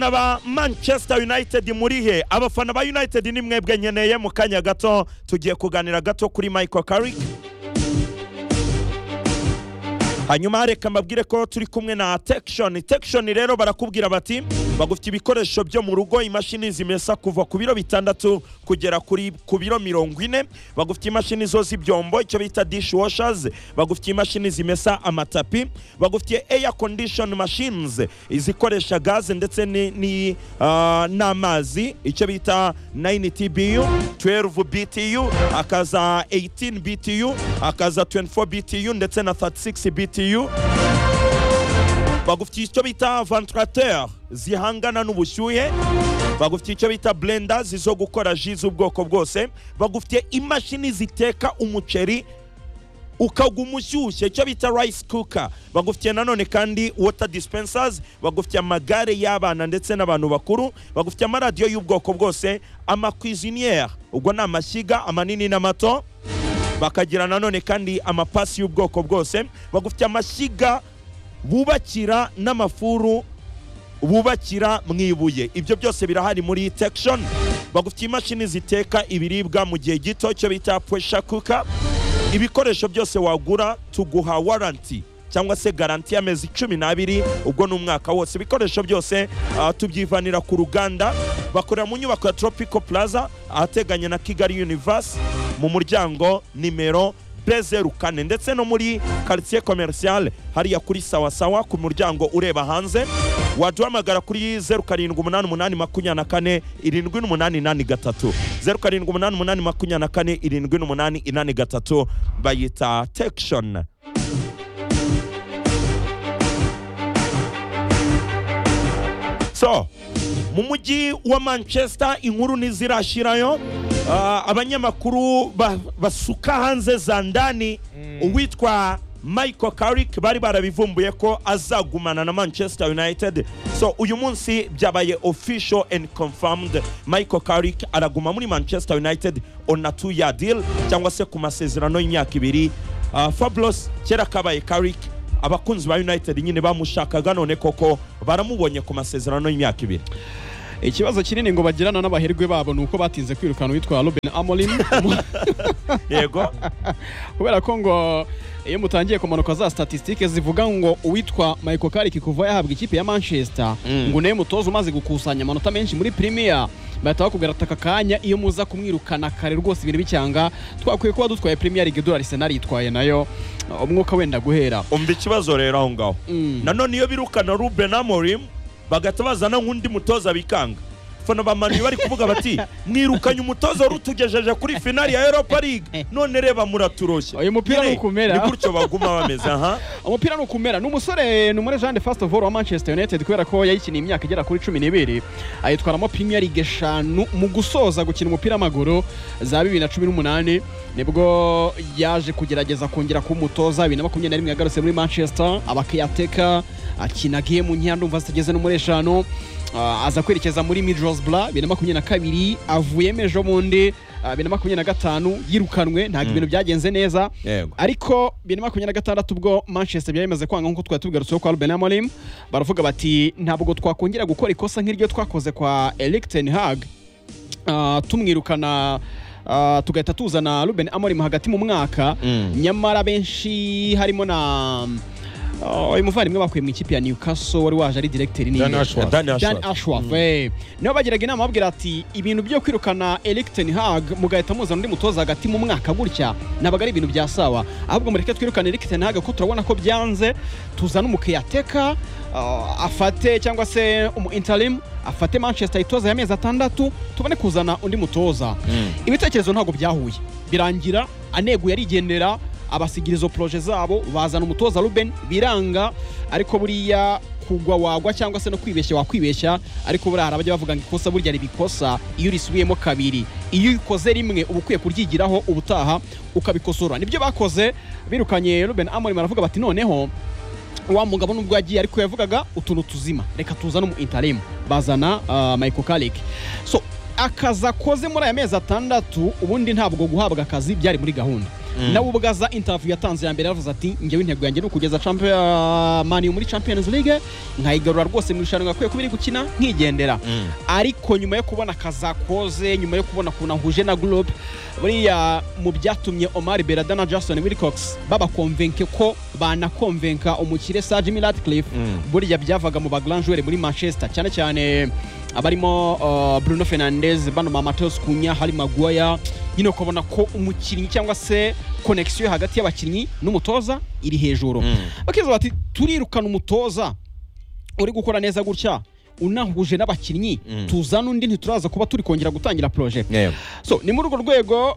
abafana ba manchester united murihe abafana ba united ni mwebwe nkeneye mu kanya gato tugiye kuganira gato kuri michael carrick hanyuma reka mbabwire ko turi kumwe na tekishoni tekishoni rero barakubwira bati bagufite ibikoresho byo mu rugo imashini zimesa kuva ku biro bitandatu kugera kuri ku biro mirongo ine bagufite imashini zo z'ibyombo icyo bita dishwashers bagufite imashini zimesa amatapi bagufite air condition machines izikoresha gaze ndetse ni- ni, ah, n'amazi icyo bita 9 tbu 12 btu akaza 18 btu akaza 24 btu ndetse na 36 btu bagufitiye icyo bita ventilateur zihangana n'ubushyuhe bagufitiye icyo bita blenders zo gukora ji z'ubwoko bwose bagufitiye imashini ziteka umuceri ukaguma ushyushye icyo bita rice cooker bagufitiye nanone kandi water dispensers bagufitiye amagare y'abana ndetse n'abantu bakuru bagufitiye amaradiyo y'ubwoko bwose amacuisiniere ubwo ni amashyiga amanini n'amato bakagira nanone kandi amapasi y'ubwoko bwose bagufitiye amashyiga bubakira n'amafuru bubakira mu ibuye ibyo byose birahari muri tekishoni bagufitiye imashini ziteka ibiribwa mu gihe gito icyo bita puresha kuka ibikoresho byose wagura tuguha waranti cyangwa se garanti y'amezi cumi n'abiri ubwo ni umwaka wose ibikoresho byose ah, tubyivanira ku ruganda bakorera mu nyubako ya tropico plaza ahateganye na kigali universe mu muryango nimero bezeru kane ndetse no muri quartier commercial hariya kuri sawasawa ku muryango ureba hanze waduhamagara kuri zeru karindwi umunani umunani makumyabiri na kane irindwi n'umunani inani gatatu zeru karindwi umunani umunani makumyabiri na kane irindwi n'umunani inani gatatu bayita tekishoni so mu mujyi wa manchester inkuru ntizirashirayo Ah, abanyamakuru ba- basuka hanze za ndani uwitwa michael carrick bari barabivumbuye ko azagumana na manchester united so uyu munsi byabaye official and confirmed michael carrick araguma muri manchester united on a two year deal cyangwa se ku masezerano y'imyaka ibiri Ah, fabulous kera kabaye carrick abakunzi ba united nyine bamushakaga none koko baramubonye ku masezerano y'imyaka ibiri ikibazo kinini ngo bagirana n'abaherwe babo ni uko batinze kwirukana uwitwa Ruben Amorim yego kubera ko ngo iyo mutangiye kumanuka za statisitike zivuga ngo uwitwa Michael Carrick kuva yahabwa ikipe ya Manchester ngo nayo mutoza umaze gukusanya amanota menshi muri Premier bahita bakubwira ati aka kanya iyo muza kumwirukana kare rwose ibintu bicyanga twakwiye kuba dutwaye Premier League dore Arsenal yitwaye nayo umwuka wenda guhera umva ikibazo rero aho ngaho nanone iyo birukana ruben amorim bagahita bazana nk'undi mutoza bikanga fana bamaniye bari kuvuga bati mwirukanye umutoza wari utugejeje kuri finali ya europa league none reba muraturoshye Uyu mupira Nyine, ni ukumera. ni gutyo baguma bameze aha umupira ni ukumera ni umusore ni umure Jean de Fast of All wa Manchester United kubera ko yayikiniye imyaka igera kuri cumi n'ibiri ayitwaramo Premier League eshanu mu gusoza gukina umupira w'amaguru za bibiri na cumi n'umunani nibwo yaje kugerageza kongera kuba umutoza bibiri na makumyabiri na rimwe yagarutse muri Manchester abakiyateka akina gemu nkeya ndumva zitageze no muri eshanu Ah, aza kwerekeza muri Middlesbrough bibiri na makumyabiri na kabiri avuyemo ejo bundi ah, bibiri na makumyabiri na gatanu yirukanwe ntabwo ibintu byagenze neza Yego. ariko bibiri na makumyabiri na gatandatu ubwo manchester byaremeze kwanga nk'uko twari tubigarutseho kwa ruben amorim baravuga bati ntabwo twakongera gukora ikosa nk'iryo twakoze kwa eric ten hag Ah, tumwirukana ah, tugahita tuzana ruben amorim hagati mu mwaka nyamara benshi harimo na ah, uyu muvandimwe bakuye mu ikipe ya newcastle wari waje ari directeur ni Dan Ashworth. Dan Dan Ashworth. Ashworth eh. nibo bagiraga inama babwira ati ibintu byo kwirukana Eric Ten Hag mugahita muzana undi mutoza hagati mu mwaka gutya ntabwo ari ibintu bya sawa ahubwo mureke twirukane Eric Ten Hag ko turabona ko byanze tuzane umukiyateka uh, afate cyangwa se umu interim afate Manchester itoza y'amezi atandatu tubone kuzana undi mutoza ibitekerezo ntabwo byahuye birangira aneguye arigendera abasigira izo poroje zabo bazana umutoza Ruben biranga ariko buriya kugwa wagwa cyangwa se no kwibeshya wakwibeshya ariko buriya hari abajya bavuga ngo ikosa burya ribikosa iyo urisubiyemo kabiri iyo ukoze rimwe uba ukwiye kuryigiraho ubutaha ukabikosora nibyo bakoze birukanye Ruben Amorim aravuga bati noneho wa mugabo nubwo yagiye ariko yavugaga utuntu tuzima reka tuzane umu interim bazana uh, Michael Carrick so akazi akoze muri aya mezi atandatu ubundi ntabwo guhabwa akazi byari muri gahunda nawe ubwo aza interview yatanze ya mbere yaravuze ati njyewe intego yanjye ni ukugeza champion mani muri champions league nkayigarura rwose mu irushanwa yakwiye kuba iri gukina nkigendera Mm. ariko nyuma yo kubona akazakoze nyuma yo kubona ukuntu ahuje na groupe buriya mu byatumye omar berada na jason wilcox babakonvenke ko banakonvenka umukire sa jimmy ratcliffe Mm. buriya byavaga mu bagranjwere muri manchester cyane cyane abarimo uh, bruno fernandez bano ba mateus kunya hari maguaya nyine ukabona ko umukinnyi cyangwa se konegisiyo hagati y'abakinnyi n'umutoza iri hejuru Mm. bakiza bati turirukana umutoza uri gukora neza gutya unahuje n'abakinnyi Mm. tuzana undi ntituraza kuba turi kongera gutangira poroje so ni muri urwo rwego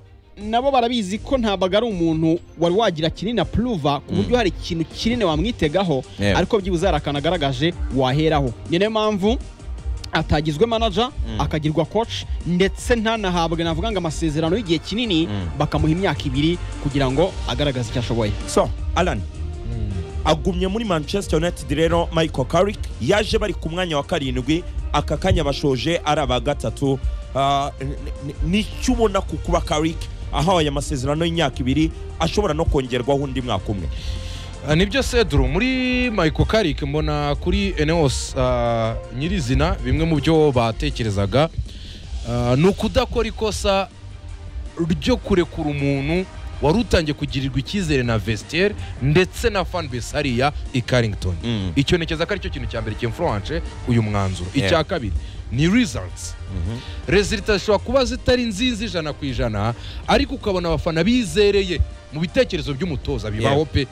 nabo barabizi ko ntabwo ari umuntu wari wagira kinini apuruva ku buryo hari ikintu kinini wamwitegaho Yego. ariko byibuze hari akantu agaragaje waheraho ni nayo mpamvu atagizwe manaja akagirwa coach ndetse ntanahabwe navuga ngo amasezerano y'igihe kinini Mm. bakamuha imyaka ibiri kugira ngo agaragaze icyo ashoboye so alan agumye muri manchester united rero michael carrick yaje bari ku mwanya wa karindwi aka kanya bashoje ari aba gatatu Ah, n- n- nicyo ubona ku kuba carrick ahawe amasezerano y'imyaka ibiri ashobora no kongerwaho undi mwaka umwe Ah, nibyo seduru muri michael karik mbona kuri eneos ah, nyirizina bimwe mu byo batekerezaga ah, ni ukudakora ikosa ryo kurekura umuntu wari utangiye kugirirwa icyizere na vestiaire ndetse na fanbase hariya i carrington Mm. icyo ntekereza ko aricyo kintu cya mbere cy'influence uyu mwanzuro Yeah. icya kabiri ni results resulta zishobora kuba zitari nziza ijana ku ijana ariko ukabona abafana bizereye mu bitekerezo by'umutoza bibaho pe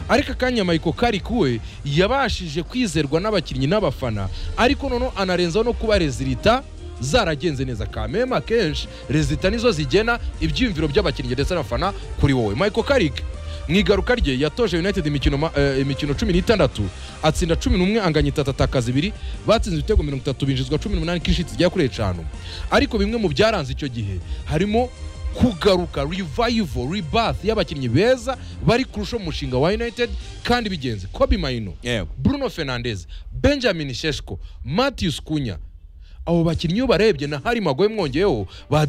ariko akanya mayiko kari we yabashije kwizerwa n'abakinnyi n'abafana ariko noneho anarenzaho no kuba rezilita zaragenze neza kameme akenshi rezilita nizo zigena ibyiyumviro by'abakinnyi ndetse n'abafana kuri wowe mayiko karik mu igaruka rye yatoje united imikino ma- eh, imikino cumi n'itandatu atsinda cumi n'umwe anganya itatu atakaza ibiri batsinze ibitego mirongo itatu binjizwa cumi n'umunani k'inshuti zigera kuri eshanu ariko bimwe mu byaranze icyo gihe harimo kugaruka revival rebath y'abakinnyi beza bari kurusha umushinga wa united kandi bigenze kobe mayino yego bruno fernandez benjamin sheshko matthews kunya abo bakinnyi iyo barebye na hari magoye mwongeyeho ba